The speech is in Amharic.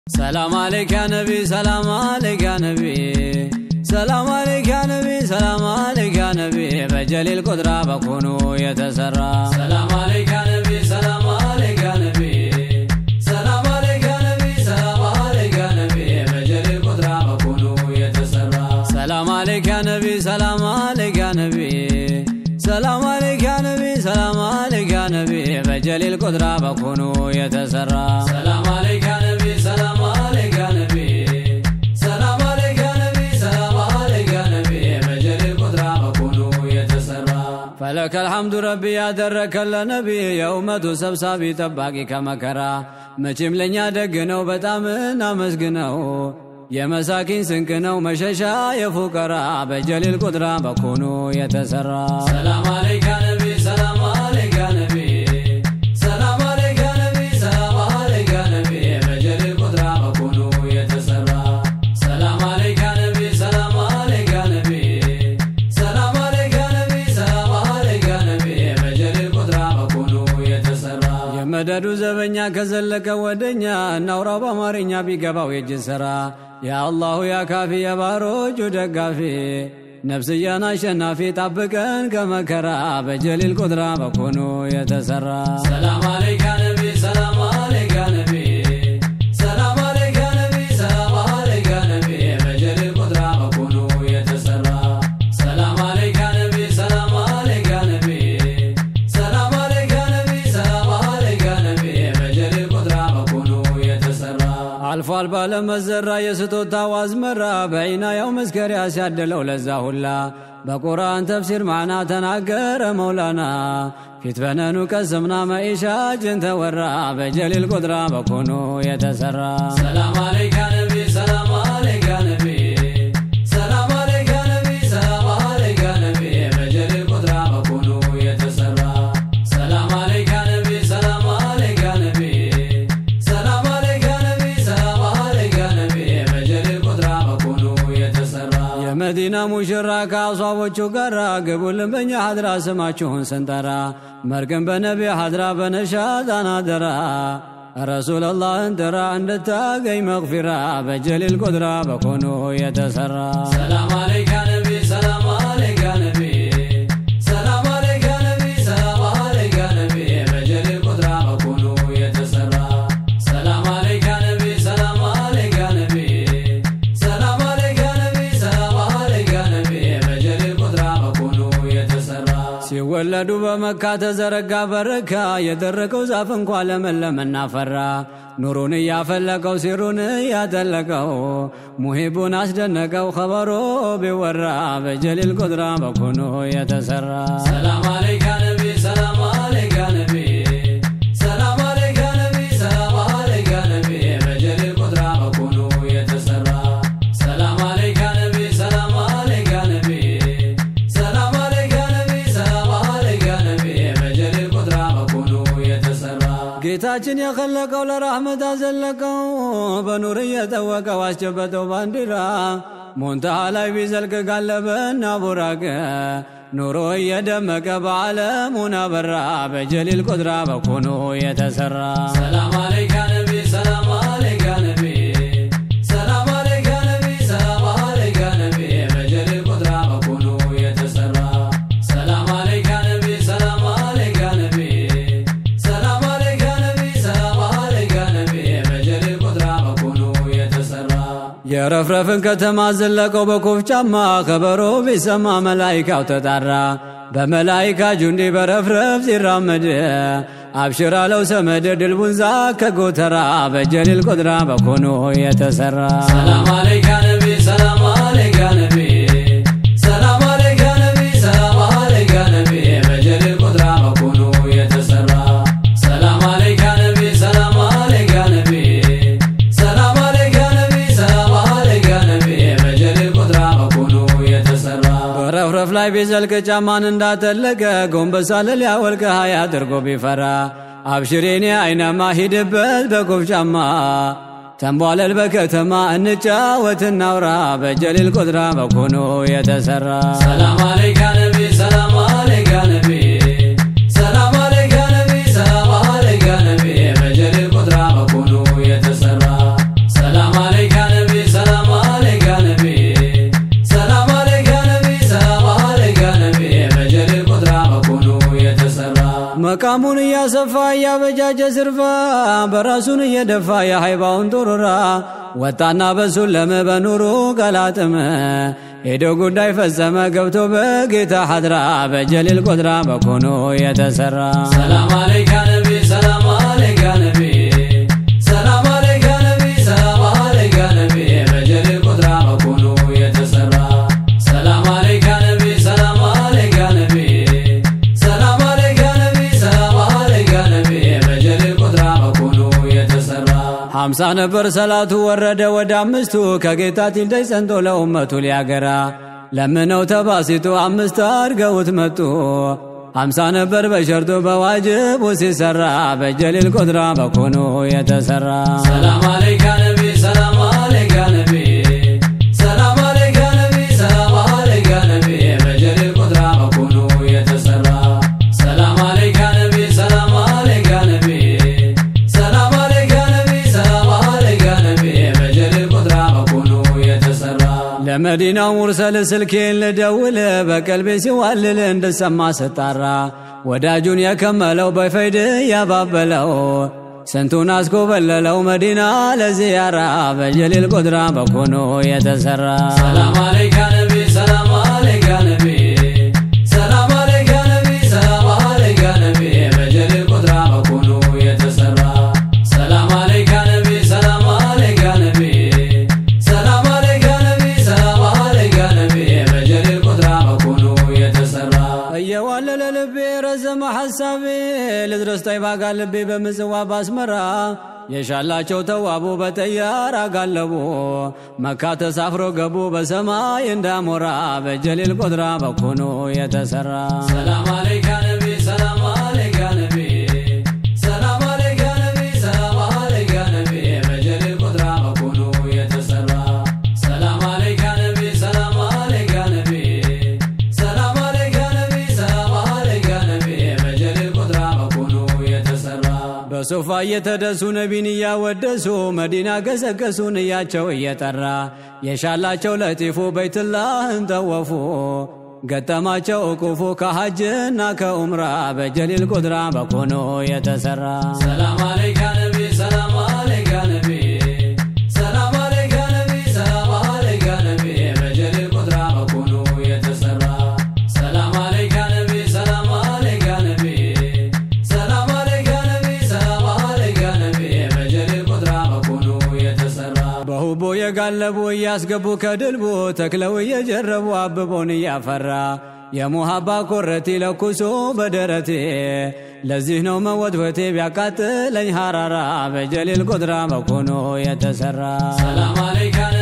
ሰላም አለይክ ያ ነቢ ሰላም አለይክ ያ ነቢ ሰላም አለይክ ያ ነቢ ሰላም አለይክ ያ ነቢ በጀሊል ቁድራ በኩኑ የተሰራ ሰላም አለይክ ያ ነቢ ሰላም አለይክ ያ ነቢ ሰላም አለይክ ያ ነቢ ሰላም አለይክ ያ ነቢ በጀሊል ቁድራ በኩኑ የተሰራ ሰላም አለይክ ያ ነቢ ሰላም አለይክ ያ ነቢ ሰላም አለይክ ያ ነቢ ሰላም አለይክ ያ ነቢ በጀሊል ቁድራ በኩኑ የተሰራ ሰላም አለይክ ያ ነቢ ሰላም አለይክ ያ ነቢ ሰላም አለይክ ያ ነቢ ሰላም አለይክ ያ ነቢ በጀሊል ቁድራ በኩኑ የተሰራ ፈለከ አልሐምዱ ረቢ ያደረከለ ነቢ የኡመቱ ሰብሳቢ ጠባቂ ከመከራ መቼም ለእኛ ደግ ነው በጣም እናመስግነው የመሳኪን ስንቅ ነው መሸሻ የፉቀራ በጀሊል ቁድራ በኩኑ የተሰራ ሰላም አለይክ ያ ነቢ ሰላም አለይክ ያ ነቢ ሰላም አለይክ ያ ነቢ ሰላም አለይክ ያ ነቢ በጀሊል ቁድራ በኩኑ የተሰራ ሰላም አለይክ ያ ነቢ ሰላም አለይክ ያ ነቢ ሰላም አለይክ ያ ነቢ ሰላም አለይክ ያ ነቢ በጀሊል ቁድራ በኩኑ የተሰራ የመደዱ ዘበኛ ከዘለቀ ወደኛ እናውራው በአማርኛ ቢገባው የእጅ ሥራ የአላሁ ያ ካፊ የባሮቹ ደጋፊ ነፍስያን አሸናፊ ጠብቀን ከመከራ በጀሊል ቁድራ በኩኑ የተሰራ ሰላም አለይክ ያ ነቢ ሰላም አለይክ ያ ነቢ ሰላም አለይክ ያ ነቢ ሰላም አለይክ ያ ነቢ በጀሊል ቁድራ በኩኑ የተሰራ ሰላም አለይክ ያ ነቢ ሰላም አለይክ ያ ነቢ ሰላም አለይክ ያ ነቢ ሰላም አለይክ ያ ነቢ በጀሊል ቁድራ በኩኑ የተሰራ አልፏል ባለመዘራ የስጦታው አዝመራ በዒናያው መስከሪያ ሲያደለው ለዛ ሁላ በቁርአን ተፍሲር ማዕና ተናገረ መውላና ፊት በነኑ ቀስምና መኢሻ ጅን ተወራ በጀሊል ቁድራ በኩኑ የተሰራ ሰላም አለይክ ያ ነቢ ሰላም አለይክ ያ ነቢ ሰላም አለይክ ያ ነቢ ሰላም አለይክ ያ ነቢ በጀሊል ቁድራ በኩኑ የተሰራ ሰላም አለይክ ያ ነቢ ሰላም አለይክ ያ ነቢ ሰላም አለይክ ያ ነቢ ሰላም አለይክ ያ ነቢ በጀሊል ቁድራ በኩኑ የተሰራ የመዲና ሙሽራ ከአሷቦቹ ጋራ ግቡልን በእኛ ሀድራ ስማችሁን ስንጠራ መርቅን በነቢ ሀድራ በነሻጣን አደራ ረሱለላህን ጥራ እንድታገኝ መግፊራ በጀሊል ቁድራ በኩኑ የተሰራ ሰላም አለይክ ያ ነቢ ሰላም አለይክ ያ ነቢ ሰላም አለይክ ያ ነቢ ሰላም አለይክ ያ ነቢ በጀሊል ቁድራ በኩኑ የተሰራ ሰላም አለይክ ያ ነቢ ሰላም አለይክ ያ ነቢ ሰላም አለይክ ያ ነቢ ሰላም አለይክ ያ ነቢ በጀሊል ቁድራ በኩኑ የተሰራ ሲወለዱ በመካ ተዘረጋ በረካ የደረቀው ዛፍ እንኳ ለመለመና ፈራ ኑሩን እያፈለቀው ሲሩን እያጠለቀው ሙሂቡን አስደነቀው ኸበሮ ቢወራ በጀሊል ቁድራ በኩኑ የተሰራ ሰላም አለይክ ያ ነቢ ሰላም አለይክ ያ ነቢ ሰላም አለይክ ያ ነቢ ሰላም አለይክ ያ ነቢ በጀሊል ቁድራ በኩኑ የተሰራ ሰላም አለይክ ያ ነቢ ሰላም አለይክ ያ ነቢ ሰላም አለይክ ያ ነቢ ሰላም አለይክ ያ ነቢ በጀሊል ቁድራ በኩኑ የተሰራ ጌታችን የኸለቀው ለራህመት አዘለቀው በኑር እየጠወቀው አስጨበጠው ባንዲራ ሞንታሃ ላይ ቢዘልቅ ጋለበና ቡራቅ ኑሮ እየደመቀ በዓለሙን አበራ በጀሊል ቁድራ በኩኑ የተሰራ ሰላም አለይክ ያ ነቢ ሰላም አለይክ ያ ነቢ ሰላም አለይክ ያ ነቢ ሰላም አለይክ ያ ነቢ በጀሊል ቁድራ በኩኑ የተሰራ ሰላም አለይክ ያ ነቢ ሰላም አለይክ ያ ነቢ ሰላም አለይክ ያ ነቢ ሰላም አለይክ ያ ነቢ በጀሊል ቁድራ በኩኑ የተሰራ የረፍረፍን ከተማ ዘለቀው በኮፍ ጫማ ከበሮ ቢሰማ መላይካው ተጣራ በመላይካ ጁንዲ በረፍረፍ ሲራመድ አብሽር አለው ሰመድ ድልቡንዛ ከጎተራ በጀሊል ቁድራ በኩኑ የተሰራ ሰላም አለይክ ያ ነቢ ሰላም አለይክ ያ ነቢ ሰላም አለይክ ያ ነቢ ሰላም አለይክ ያ ነቢ በጀሊል ቁድራ በኩኑ የተሰራ ሰላም አለይክ ያ ነቢ ሰላም አለይክ ያ ነቢ ሰላም አለይክ ያ ነቢ ሰላም አለይክ ያ ነቢ በጀሊል ቁድራ በኩኑ የተሰራ በረፍረፍ ላይ ቢዘልቅ ጫማን እንዳጠለቀ ጎንበስ አለ ሊያወልቅ ሀያ አድርጎ ቢፈራ አብሽሬኔ አይናማ ሂድበት በኮፍ ጫማ ተንቧለል በከተማ እንጫወት እናውራ በጀሊል ቁድራ በኩኑ የተሰራ ሰላም አለይክ ያ ነቢ ሰላም አለይክ ያ ነቢ ሰላም አለይክ ያ ነቢ ሰላም አለይክ ያ ነቢ በጀሊል ቁድራ በኩኑ የተሰራ እየሰፋ እያበጃጀ ስርፋ በራሱን እየደፋ የሃይባውን ጡሩራ ወጣና በሱን ለም በኑሩ ቀላጥመ ሄዶ ጉዳይ ፈጸመ ገብቶ በጌታ ሐድራ በጀሊል ቁድራ በኮኖ የተሰራ ሰላም አለይካ ነቢ ሰላም አለይካ ነቢ ሰላም አለይካ ነቢ ሰላም አለይካ ነቢ በጀሊል ቁድራ በኮኖ የተሰራ ሰላም አለይካ ነቢ ሰላም አለይካ ነቢ ሰላም አለይካ ነቢ ሰላም አለይካ ነቢ በጀሊል ቁድራ በኮኖ የተሰራ ሀምሳ ነበር ሰላቱ ወረደ ወደ አምስቱ ከጌታ ቲልደይ ጸንቶ ለኡመቱ ሊያገራ ለምነው ተባሲቱ አምስት አድርገውት መጡ ሀምሳ ነበር በሸርጡ በዋጅቡ ሲሰራ በጀሊል ቁድራ በኮኖ የተሰራ ሰላም አለይካ ነቢ ሰላም አለይካ ነቢ ሰላም አለይካ ነቢ ሰላም አለይካ ነቢ በጀሊል ቁድራ በኮኖ የተሰራ ሰላም አለይካ ነቢ ሰላም አለይካ ነቢ ሰላም አለይካ ነቢ ሰላም አለይካ ነቢ በጀሊል ቁድራ በኮኖ የተሰራ ለመዲናው ሙርሰል ስልኬን ልደውል በቀልቤ ሲዋልል እንድሰማ ስጣራ ወዳጁን የከመለው በፈይድ ያባበለው ስንቱን አስኮበለለው መዲና ለዚያራ በጀሊል ቁድራ በኮኖ የተሰራ ሰላም አለይካ ነቢ ሰላም አለይካ ነቢ ሰላም አለይካ ነቢ ሰላም አለይካ ነቢ በጀሊል ቁድራ በኮኖ የተሰራ ሰላም አለይካ ነቢ ሰላም አለይካ ነቢ ሰላም አለይካ ነቢ ሰላም አለይካ ነቢ በጀሊል ቁድራ በኮኖ የተሰራ እየዋለለ ልቤ ረዘመ ሐሳቤ ልድረስ ጠይባ ጋር ልቤ በምጽዋ ባስመራ የሻላቸው ተዋቡ በጠያር አጋለቡ መካ ተሳፍሮ ገቡ በሰማይ እንዳሞራ በጀሊል ቁድራ በኮኖ የተሰራ ሰላም አለይካ ነቢ ሰላም አለይካ ነቢ ሰላም አለይካ ነቢ ሰላም አለይካ ነቢ በጀሊል ቁድራ በኮኖ የተሰራ ሰላም አለይካ ነቢ ሰላም አለይካ ነቢ ሰላም አለይካ ነቢ ሰላም አለይካ ነቢ በጀሊል ቁድራ በኮኖ የተሰራ በሶፋ እየተደሱ ነቢን እያወደሱ መዲና ገሰገሱ ንያቸው እየጠራ የሻላቸው ለጢፉ በይትላህን ጠወፉ ገጠማቸው እቁፉ ከሐጅና ከኡምራ በጀሊል ቁድራ በኮኖ የተሰራ ሰላም አለይካ ነቢ ሰላም አለይካ ነቢ ሰላም አለይካ ነቢ ሰላም አለይካ ነቢ በጀሊል ቁድራ በኮኖ የተሰራ ሰላም አለይካ ነቢ ሰላም አለይካ ነቢ ሰላም አለይካ ነቢ ሰላም አለይካ ነቢ በጀሊል ቁድራ በኮኖ የተሰራ በሁቦ የጋለቡ እያስገቡ ከድልቡ ተክለው እየጀረቡ አብቦን እያፈራ የሙሃባ ኮረቲ ለኩሶ በደረቴ ለዚህ ነው መወትወቴ ቢያቃጥለኝ ሐራራ በጀሊል ቁድራ በኮኖ የተሰራ ሰላም አለይካ